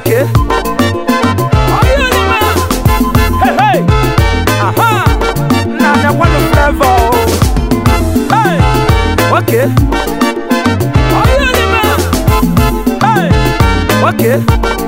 Okay. Hey, hey. Aha. Na na one flavor. Hey. Okay. Hey. Okay.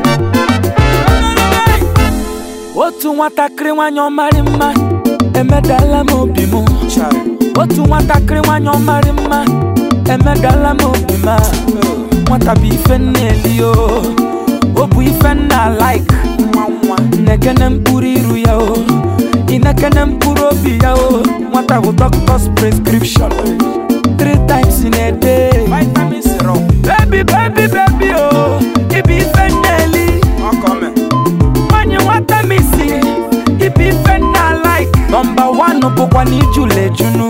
Otu nwatakịrị nwanyị ọmarị mma emedala m obi m otu nwatakịrị nwanyị ọmarị mma emedala m obi m a. nwata bụ ife nna eli o o bụ ife nna like nekene mkpụrụ iru ya o inekene mkpụrụ obi ya o nwata bụ doctor's prescription three times in a day baby baby baby o ibi ife nna eli nwanyị nwata m isi ibi ife nna like nọmba 1 bụkwa na ijula ejunu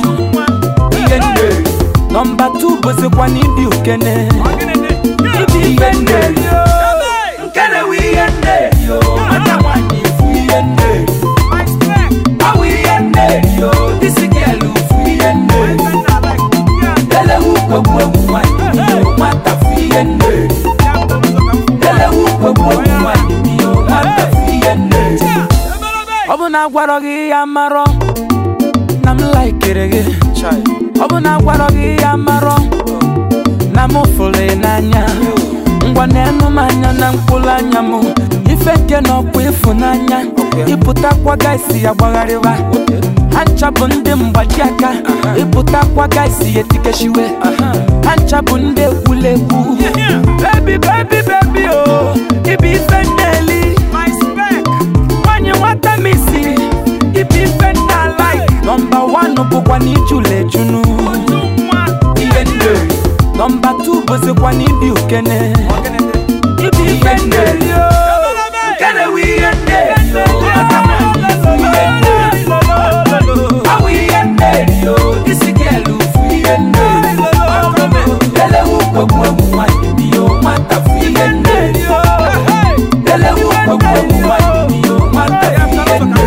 ihe nne nọmba 2 bụzikwa na ịdị ukene ibi ife nne eli o nkene wụ ihe nne eli o nwata nwanyị ifu ihe nne eli awụ ihe nne eli o disi gelu fu ihe nne eli elewu kwegbu egwu nwanyị iyo nwata fu ihe nne eli elewu kwegbu egwu nwanyị iyo nwata fu ihe nne eli ọ bụ na agwarọ gị ya marọ na m laikere gị ọ bụ na agwarọ gị ya marọ na m fụrụ ị n'anya ngwa na-enu m anya na mkpụrụ anya m ife nke na ọkwa ịfụnanya ịpụtakwa gaisi ya gbagharịwa ha ncha bụ ndị mgbaji aka ịpụtakwa gaisi ya etikeshiwe ha ncha bụ ndị ekwulegwu bebi bebi bebi o ibi ife nna-eli nwanyị nwata m isi ibi ife nna like nọmba 1 bụkwa na ijula ejunu ihe nne nọmba 2 bụzikwa na ịdị ukene ibi ife nne o nkene wụ ihe nne o nwata nwanyị fu ihe nne awụ ihe nne o isi gelu fu ihe nne elewu kwegbu egwu nwanyị bio nwata fu ihe nne elewu kwegbu egwu nwanyị bio nwata fu ihe nne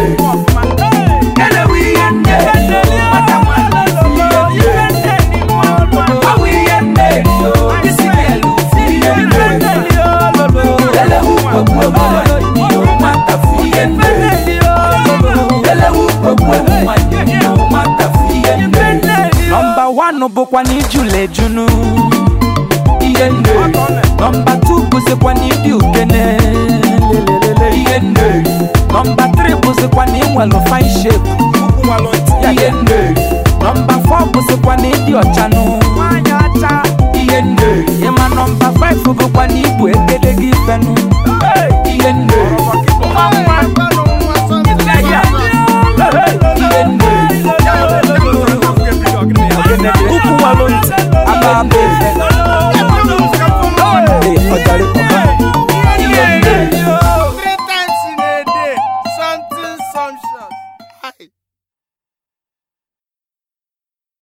elewu ihe nne nwata nwanyị fu ihe nne awụ ihe nne o isi gelu fu ihe nne elewu kwegbu egwu nwanyị bio nwata fu ihe nne elewu kwegbu egwu nwanyị bio nwata fu ihe nne nọmba 1 bụkwa na ijula ejunu ihe nne nọmba 2 bụzikwa na ịdị ukene lelelele ihe nne nọmba 3 bụzikwa na ịnwelu fine shape ihe nne nọmba 4 bụzikwa na ịdị ọchanụ ihe nne ịma nọmba 5 bụkwa na ịbụ egedege ifenụ ihe nne nwa nwa ihe nne ukwu nwalụ ntị aba aba efe